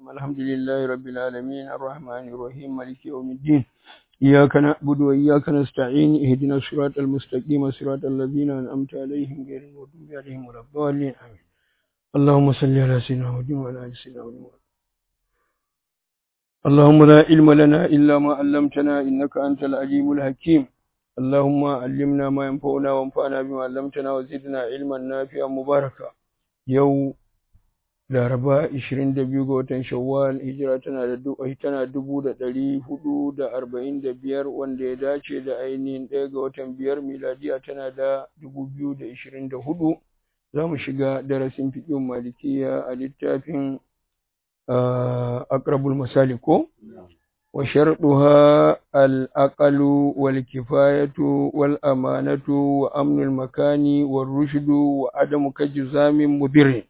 الحمد لله رب العالمين الرحمن الرحيم مالك يوم الدين إياك نعبد وإياك نستعين اهدنا الصراط المستقيم صراط الذين أنعمت عليهم غير المغضوب عليهم ولا الضالين آمين اللهم صل على سيدنا محمد وعلى آل سيدنا محمد اللهم لا علم لنا إلا ما علمتنا إنك أنت العليم الحكيم اللهم علمنا ما ينفعنا وانفعنا بما علمتنا وزدنا علما نافعا مباركا يوم Laraba 22 ga watan Shawwal hijira tana da tana dubu da ɗari hudu da arba'in da biyar wanda ya dace da ainihin ɗaya ga watan biyar miladiya tana da dubu biyu da ishirin da hudu za mu shiga darasin fiƙin malikiya a littafin akrabul masali ko wa sharɗuha al-aqalu wal kifayatu wal amanatu wa amnul makani wa rushdu wa adamu kajuzamin mudirin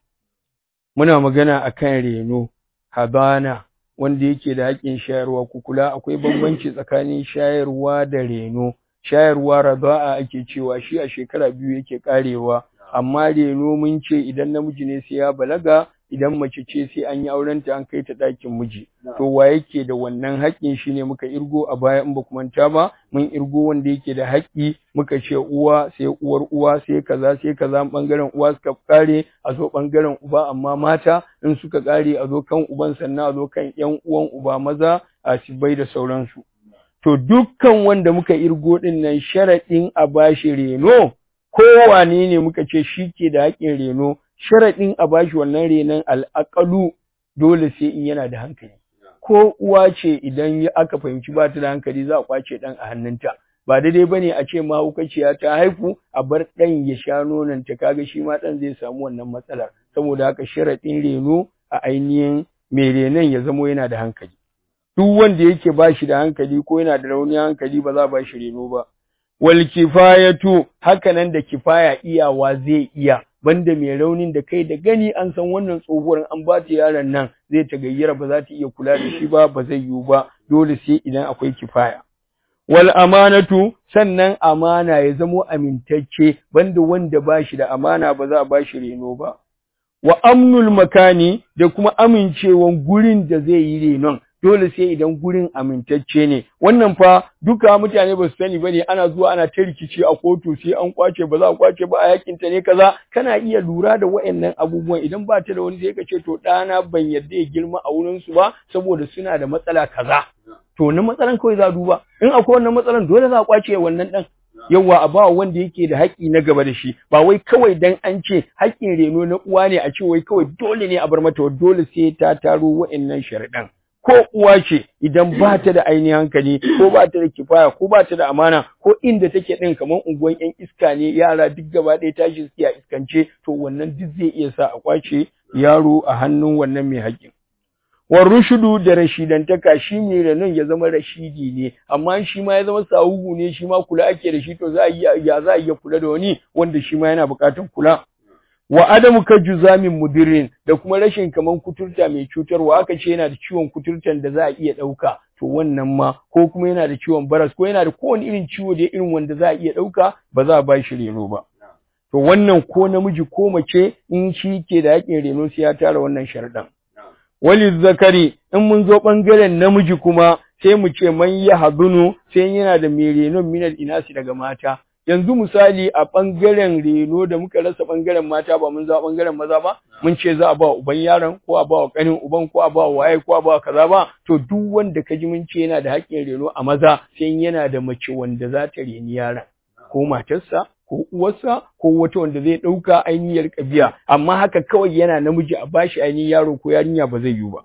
muna magana akan reno habana wanda yake da haƙƙin shayarwa ku kula akwai bambanci tsakanin shayarwa da reno shayarwa raza'a ake cewa shi a shekara biyu yake karewa amma reno mun ce idan namiji ne sai ya balaga idan mace ce sai an yi aurenta an kai ta ɗakin miji to wa yake da wannan haƙƙin shi ne muka irgo a baya in ba ku manta ba mun irgo wanda yake da haƙƙi muka ce uwa sai uwar uwa sai kaza sai kaza bangaren uwa suka kare a zo bangaren uba amma mata in suka kare a zo kan uban sannan a zo kan ƴan uwan uba maza a sibai da sauransu to dukkan wanda muka irgo din nan sharaɗin a bashi reno kowane ne muka ce shi ke da haƙƙin reno sharaɗin a bashi wannan renon al'aƙalu dole sai in yana da hankali. Ko uwa ce idan aka fahimci ba ta da hankali za a kwace ɗan a hannunta. Ba daidai ba ne a ce mahaukaciya ta haifu a bar ɗan ya sha nononta kaga shi ma ɗan zai samu wannan matsalar. Saboda haka sharaɗin reno a ainihin mai renon ya zamo yana da hankali. Duk wanda yake ba shi da hankali ko yana da raunin hankali ba za a ba shi reno ba. Wal kifayatu haka nan da kifaya iyawa zai iya. banda mai raunin da kai da gani an san wannan tsohuwar an ba ta yaron nan zai ta gayyara ba za ta iya kula da shi ba ba zai yiwu ba dole sai idan akwai kifaya wal amanatu sannan amana ya zamo amintacce banda wanda ba shi da amana ba za a ba shi reno ba wa amnul makani da kuma amincewan gurin da zai yi renon dole sai idan gurin amintacce ne wannan fa duka mutane ba su sani bane ana zuwa ana ta rikici a kotu sai an kwace ba za a kwace ba a yakin ta ne kaza kana iya lura da wayannan abubuwan idan ba ta da wani sai ka ce to ɗana ban yarda ya girma a wurin su ba saboda suna da matsala kaza to na matsalan kawai za a duba in akwai wannan matsalan dole za a kwace wannan dan yawa a ba wanda yake da haƙƙi na gaba da shi ba wai kawai dan an ce haƙƙin reno na uwa ne a ce wai kawai dole ne a bar mata dole sai ta taro wayannan sharaɗan ko uwa ce idan ba ta da ainihin hankali ko ba ta da kifaya ko ba ta da amana ko inda take din kamar unguwan yan iska ne yara duk gaba ɗaya tashi suke a iskance to wannan duk zai iya sa a kwace yaro a hannun wannan mai haƙƙin wa rushudu da rashidantaka shi ne renon ya zama rashidi ne amma shi ma ya zama sahuhu ne shi ma kula ake da shi to za a ya za a iya kula da wani wanda shi ma yana buƙatar kula wa adamu ka juzamin mudirin da kuma rashin kaman kuturta mai cutarwa aka ce yana da ciwon kuturtan da za a iya ɗauka to wannan ma ko kuma yana da ciwon baras ko yana da kowane irin ciwo da irin wanda za a iya ɗauka ba za a ba shi reno ba to wannan ko namiji ko mace in shi ke da haƙin reno sai ya tara wannan sharɗan wali zakari in mun zo ɓangaren namiji kuma sai mu ce man ya hadunu sai yana da mai renon minal inasi daga mata yanzu misali a ɓangaren reno da muka rasa ɓangaren mata ba mun za ɓangaren maza ba mun ce za a ba uban yaron ko a ba wa ƙanin uban ko a ba wa waye ko a ba wa kaza ba to duk wanda ka ji mun ce yana da haƙƙin reno a maza sai yana da mace wanda za ta reni yaron ko matarsa ko uwarsa ko wata wanda zai ɗauka ainihiyar ƙabiya amma haka kawai yana namiji a bashi ainihin yaro ko yarinya ba zai yiwu ba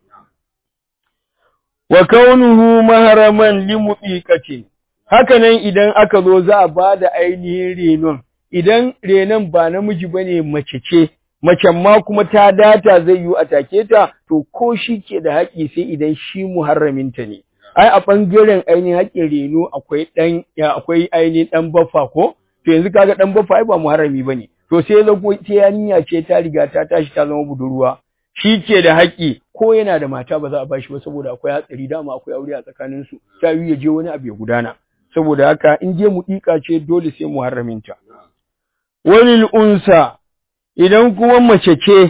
wa kaunuhu maharaman limuqiqatin haka nan idan aka zo za a ba da ainihin renon, idan renon ba namiji ba ne mace ce, macen ma kuma ta data zai yi a take ta, to ko shi ke da haƙƙi sai idan shi muharraminta ne. Ai, a ɓangaren ainihin haƙƙin reno akwai ɗan, akwai ainihin ɗan baffa ko? To yanzu kaga ɗan baffa ai ba muharrami ba ne. To sai zago ta yarinya ce ta riga ta tashi ta zama budurwa. Shi ke da haƙƙi ko yana da mata ba za a bashi ba saboda akwai hatsari dama akwai aure a tsakaninsu. Ta yi ya je wani abu ya gudana. saboda haka in je muɗiƙa ce dole sai muharraminta. Walil unsa idan kuma mace ce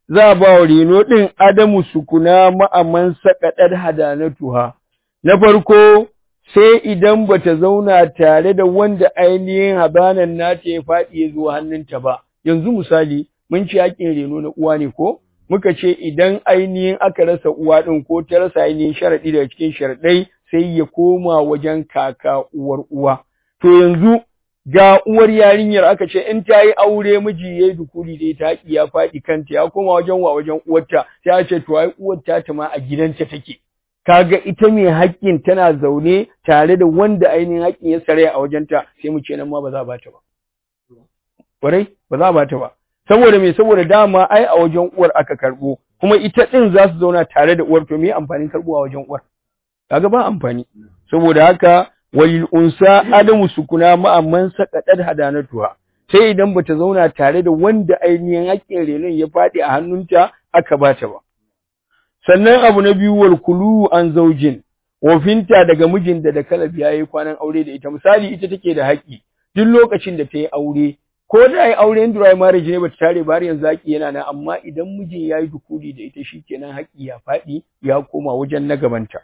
za a ba wa reno ɗin adamu sukuna ma'aman sakaɗar hadanatuha. Na farko, sai idan bata zauna tare da wanda ainihin habanan nata ya faɗi ya zo hannunta ba. Yanzu misali, mun ci haƙƙin reno na uwa ne ko? Muka ce idan ainihin aka rasa uwa ɗin ko ta rasa ainihin sharaɗi daga cikin sharaɗai sai ya koma wajen kaka uwar uwa. To yanzu ga uwar yarinyar aka ce in ta yi aure miji ya yi dukuri da ita haƙi ya faɗi kanta ya koma wajen wa wajen uwarta sai a ce to ai uwar ta ta ma a gidanta take kaga ita mai haƙƙin tana zaune tare da wanda ainihin haƙƙin ya sare a wajenta sai mu ce nan ma ba za a bata ba ƙwarai ba za a bata ba saboda me saboda dama ai a wajen uwar aka karɓo kuma ita ɗin za su zauna tare da uwar to me amfanin karɓo a wajen uwar kaga ba amfani saboda haka walil unsa adamu sukuna ma'amman saqadat hadanatuha sai idan bata zauna tare da wanda ainihin haƙƙin renon ya faɗi a hannunta aka bata ba sannan abu na biyu wal kulu an zaujin wofinta daga mijin da da kalabi yayi kwanan aure da ita misali ita take da haƙƙi duk lokacin da ta yi aure ko da ai aure in dry marriage ne bata tare ba har yanzu haƙƙi yana nan amma idan mijin yayi dukuli da ita shikenan haƙƙi ya faɗi ya koma wajen na gabanta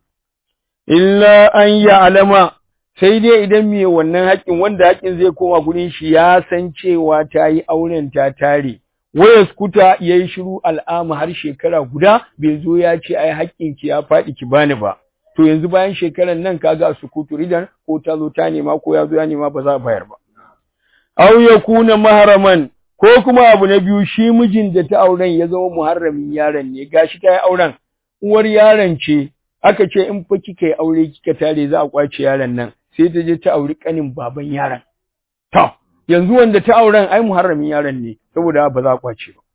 illa an ya alama sai dai idan me wannan haƙƙin wanda haƙƙin zai koma gurin shi ya san cewa ta yi auren ta tare waya skuta ya yi shiru al'ama har shekara guda bai zo ya ce ai haƙƙin ki ya faɗi ki bani ba to yanzu bayan shekaran nan kaga sukutu ridan ko ta zo ta nema ko ya zo ya nema ba za a bayar ba aw yakuna mahraman ko kuma abu na biyu shi mijin da ta auren ya zama muharramin yaron ne gashi ta yi auren uwar yaron ce aka ce in fa kika yi aure kika tare za a kwace yaron nan sai ta je ta auri kanin baban yaron to yanzu wanda ta auren ai muharramin yaron ne saboda ba za a kwace ba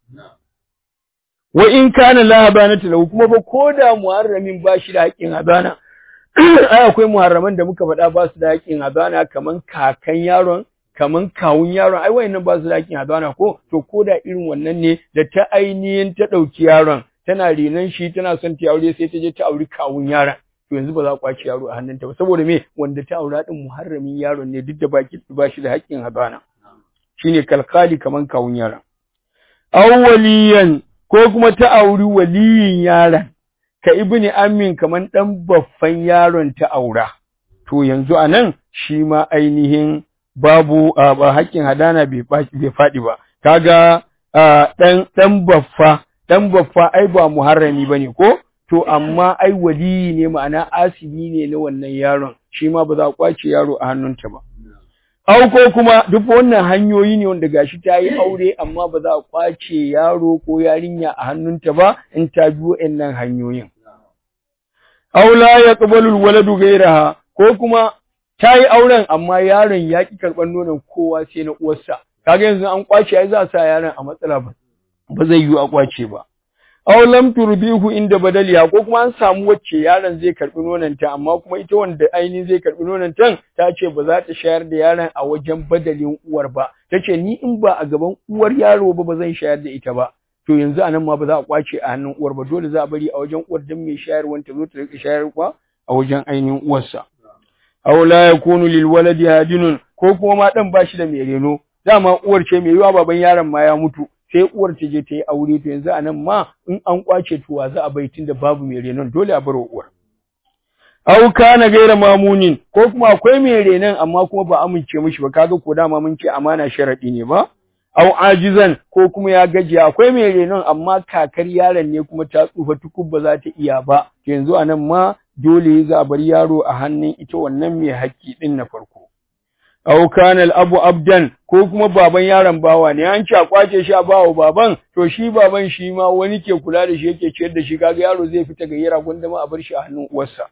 wa in kana la habanatu lahu kuma ba koda muharramin ba shi da haƙƙin habana ai akwai muharraman da muka faɗa ba su da haƙƙin habana kaman kakan yaron kaman kawun yaron ai wayannan ba su da haƙƙin habana ko to koda irin wannan ne da ta ainihin ta ɗauki yaron tana renon shi tana son ta aure sai ta je ta auri kawun yaron to yanzu ba za a kwace yaro a hannunta ba saboda me wanda ta aura din muharramin yaron ne duk da baki ba shi da haƙƙin habana shine kalkali kaman kawun yaron aw waliyan ko kuma ta auri waliyin yaron ka ibni amin kaman dan baffan yaron ta aura to yanzu anan shi ma ainihin babu ba haƙƙin hadana bai bai faɗi ba kaga dan dan baffa dan baffa ai ba muharrami bane ko to amma ai waliyi ne ma'ana asibi ne na wannan yaron shi ma ba za a kwace yaro a hannunta ba Au ko kuma duk wannan hanyoyi ne wanda gashi ta yi aure amma ba za a kwace yaro ko yarinya a hannunta ba in ta bi wa'annan hanyoyin. Au la yaqbalu alwaladu ghayraha ko kuma ta yi auren amma yaron ya ki karɓar nonon kowa sai na uwarsa. Kaga yanzu an kwace ai za a sa yaron a matsala ba. Ba zai yiwu a kwace ba. aw lam turbihu inda badaliya ko kuma an samu wacce yaron zai karbi nonanta amma kuma ita wanda ainihin zai karbi nonantan ta ce ba za ta shayar da yaron a wajen badalin uwar ba tace ni in ba a gaban uwar yaro ba ba zan shayar da ita ba to yanzu anan ma ba za a kwace a hannun uwar ba dole za a bari a wajen uwar dan mai shayarwa ta zo ta rika shayarwa a wajen ainihin uwarsa aw la yakunu lil waladi hadinun ko kuma ma dan bashi da mai reno dama uwar ce mai yiwa baban yaron ma ya mutu sai uwar ta je ta yi aure to yanzu anan ma in an kwace tuwa za a bai tunda babu mai renon dole a bar uwar aw kana gaira mamunin ko kuma akwai mai renon amma kuma ba amince mishi ba kaga ko dama mun ce amana sharadi ne ba aw ajizan ko kuma ya gajiya akwai mai renon amma kakar yaron ne kuma ta tsufa tukub ba za ta iya ba yanzu anan ma dole za a bar yaro a hannun ita wannan mai haƙƙi din na farko aw kana al-abu abdan ko kuma baban yaron bawa ne an ci a kwace shi a bawa baban to shi baban shi ma wani ke kula da shi yake ciyar da shi kaga yaro zai fita ga yara gunda ma a bar shi a hannun uwarsa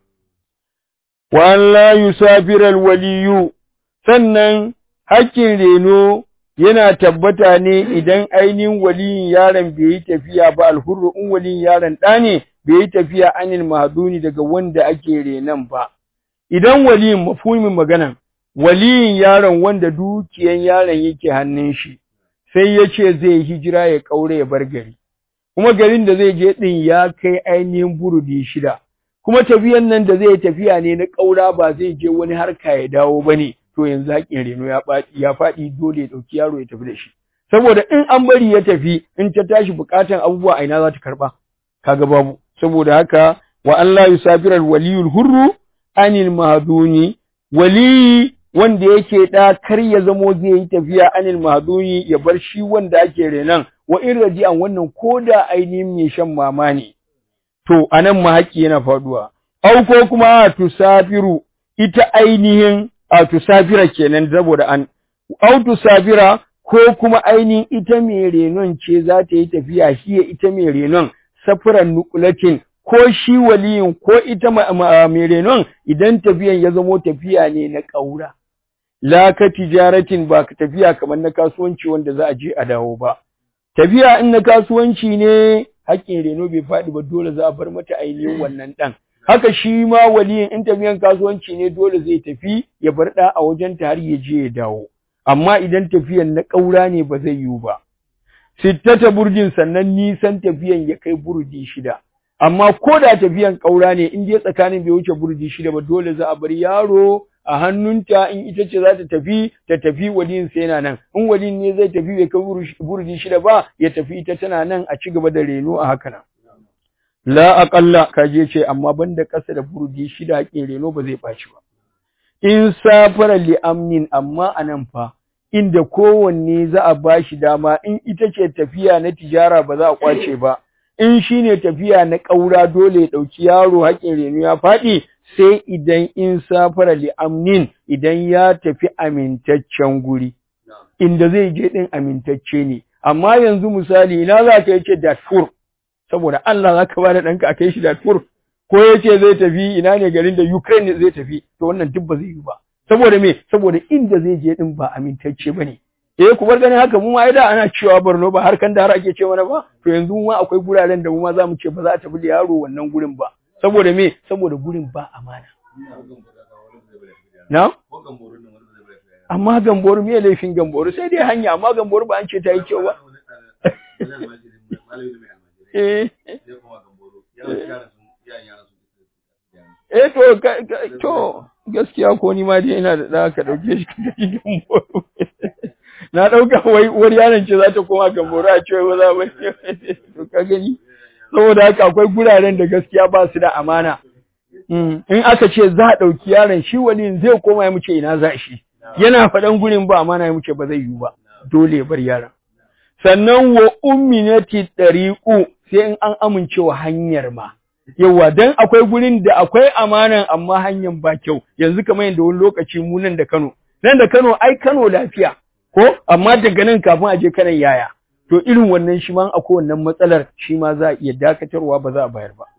wa an la yusafira al-waliyu sannan hakkin reno yana tabbata ne idan ainihin waliyin yaron bai yi tafiya ba alhurru in waliyin yaron ɗa ne bai yi tafiya anil mahduni daga wanda ake renon ba idan waliyin mafhumin maganan waliyin yaron wanda dukiyan yaron yake hannun shi sai ya ce zai hijira ya kaure ya bar gari kuma garin da zai je din ya kai ainihin burudi shida kuma tafiyan nan da zai tafiya ne na kaura ba zai je wani harka ya dawo bane to yanzu haƙin reno ya faɗi ya faɗi dole ya ɗauki yaro ya tafi da shi saboda in an bari ya tafi in ta tashi bukatan abubuwa a ina za ta karba kaga babu saboda haka wa Allah yusafira waliyul hurru anil mahduni wali wanda yake da kar ya zamo zai yi tafiya anil mahduni ya bar shi wanda ake renan wa in raji'an wannan koda ainihin mai shan mama ne to anan ma haƙi yana faduwa au ko kuma tusafiru ita ainihin a tusafira kenan saboda an au tusafira ko kuma ainihin ita mai renon ce za ta yi tafiya shi ita mai renon safiran nukulatin ko shi waliyin ko ita mai renon idan tafiyan ya zamo tafiya ne na ƙaura la ka tijaratin ba ka tafiya kamar na kasuwanci wanda za a je a dawo ba tafiya in na kasuwanci ne haƙƙin reno bai faɗi ba dole za a bar mata ainihin wannan ɗan haka shi ma waliyin in tafiyan kasuwanci ne dole zai tafi ya bar ɗa a wajen ta har ya je ya dawo amma idan tafiyan na ƙaura ne ba zai yiwu ba sittata burjin sannan nisan tafiyan ya kai burji shida amma ko da tafiyan ƙaura ne in dai tsakanin bai wuce burji shida ba dole za a bar yaro a hannunta in ita ce za ta tafi ta tafi waliyin sai yana nan in waliyin ne zai tafi bai kai burji shida ba ya tafi ita tana nan a ci gaba da reno a haka nan la aqalla kaje ce amma banda ƙasa da burji shida haƙin reno ba zai ɓaci ba in safara li amnin amma anan fa inda kowanne za a bashi dama in ita ce tafiya na tijara ba za a kwace ba in shine tafiya na ƙaura dole ya ɗauki yaro haƙin reno ya faɗi sai idan in safara li amnin idan ya tafi amintaccen guri inda zai je din amintacce ne amma yanzu misali ina za ka yace Darfur saboda Allah za ka bada ɗanka a kai shi Darfur ko yace zai tafi ina ne garin da Ukraine zai tafi to wannan duk ba zai yi ba saboda me saboda inda zai je din ba amintacce bane eh ku bar ganin haka mu ma da ana cewa Borno ba har kan da har ake ce mana ba to yanzu mu ma akwai guraren da mu ma za mu ce ba za a tafi da yaro wannan gurin ba saboda me saboda gurin ba amana na amma gamboru me laifin gamboru sai dai hanya amma gamboru ba an ce ta yi kyau ba eh eh to to gaskiya ko ni ma dai ina da da ka dauke shi ka tafi gamboru na dauka wai wani yaron ce za ta koma gamboru a ce ba za ba to ka gani saboda haka akwai guraren da gaskiya ba su da amana in aka ce za a ɗauki yaron shi wani zai koma ya muce ina za shi yana faɗan gurin ba amana ya muce ba zai yiwu ba dole ya bar yaron sannan wa umminati ɗariƙu sai in an amincewa hanyar ma yawa dan akwai gurin da akwai amanan amma hanyar ba kyau yanzu kamar yadda wani lokaci mu nan da Kano nan da Kano ai Kano lafiya ko amma daga nan kafin a je kanan yaya to irin wannan shi ma akwai wannan matsalar shi ma za a iya dakatarwa ba za a bayar ba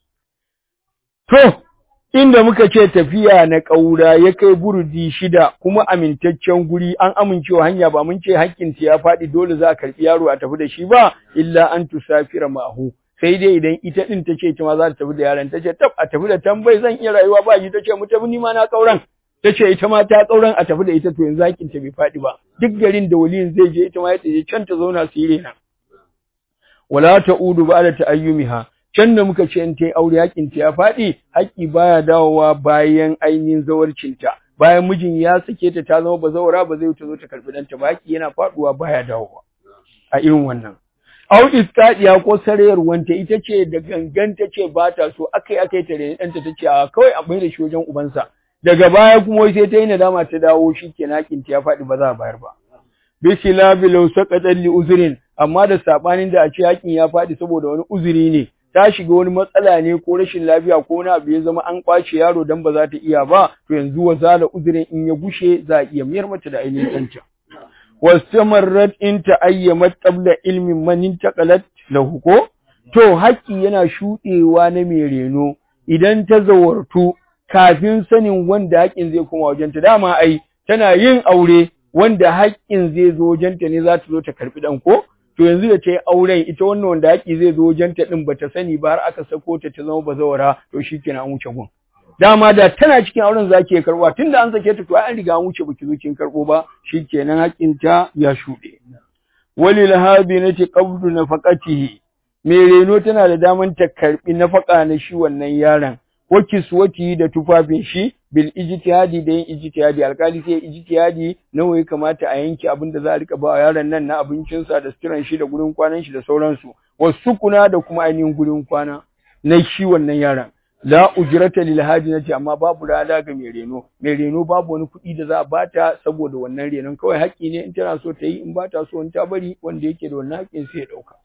to inda muka ce tafiya na ƙaura ya kai burudi shida kuma amintaccen guri an amincewa hanya ba mun ce hakkin ta ya faɗi dole za a karɓi yaro a tafi da shi ba illa an tusafira ma'ahu sai dai idan ita din ta ce ita ma za ta tafi da yaron ta ce tab a tafi da tambayi zan iya rayuwa ba shi ta ce mu tafi ni ma na ƙauran ta ce ita ma ta ƙauran a tafi da ita to yanzu hakin ta bai faɗi ba duk garin da waliyin zai je ita ma ya je can ta zauna su yi rena wala ta'udu ba da ta'ayyumiha can da muka ce in ta yi aure hakin ta ya faɗi haƙƙi baya dawowa bayan ainihin zawarcinta bayan mijin ya sake ta ta zama bazawara ba zai ta zo ta karɓi ɗanta ba haƙƙi yana faɗuwa baya dawowa a irin wannan au iskadiya ko sarayar wanta ita ce da gangan ta ce ba ta so akai akai ta rene ɗanta ta ce a kawai a bai da shi wajen ubansa daga baya kuma sai ta yi nadama ta dawo shi ke nakin ta ya faɗi ba za a bayar ba bisila bilau saqatan li uzrin amma da sabanin da a ce hakin ya faɗi saboda wani uzuri ne ta shiga wani matsala ne ko rashin lafiya ko wani abu ya zama an kwace yaro dan ba za ta iya ba to yanzu wa zala uzurin in ya gushe za a iya miyar mata da ainihin ɗanta wastamarrat in ta'ayyamat qabla ilmin man intaqalat lahu ko to haƙƙi yana shuɗewa na mai reno idan ta zawartu kafin sanin wanda haƙƙin zai koma wajenta dama ai tana yin aure wanda haƙƙin zai zo wajenta ne za ta zo ta karɓi ɗan ko to yanzu da ta yi auren ita wannan wanda haƙƙi zai zo wajenta ɗin ba ta sani ba har aka sako ta ta zama bazawara to shi kenan an wuce gun dama da tana cikin auren za ki karɓa tunda an sake ta to an riga an wuce baki zo kin karɓo ba shi kenan haƙƙinta ya shuɗe walil habinati qabdu nafaqatihi mai reno tana da daman ta karɓi nafaƙa na shi wannan yaron wa kiswati da tufafin shi bil ijtihadi da yin ijtihadi alkali sai ijtihadi nawa ya kamata a yanke abin da za a rika ba yaron nan na abincinsa da suturan shi da gurin kwanan shi da sauransu wasu kuna da kuma ainihin gurin kwana na shi wannan yaron la ujrata lil hajinati amma babu rada ga mai reno mai reno babu wani kuɗi da za a bata saboda wannan renon kawai haƙƙi ne in tana so ta yi in ba ta so in ta bari wanda yake da wannan haƙƙin sai ya ɗauka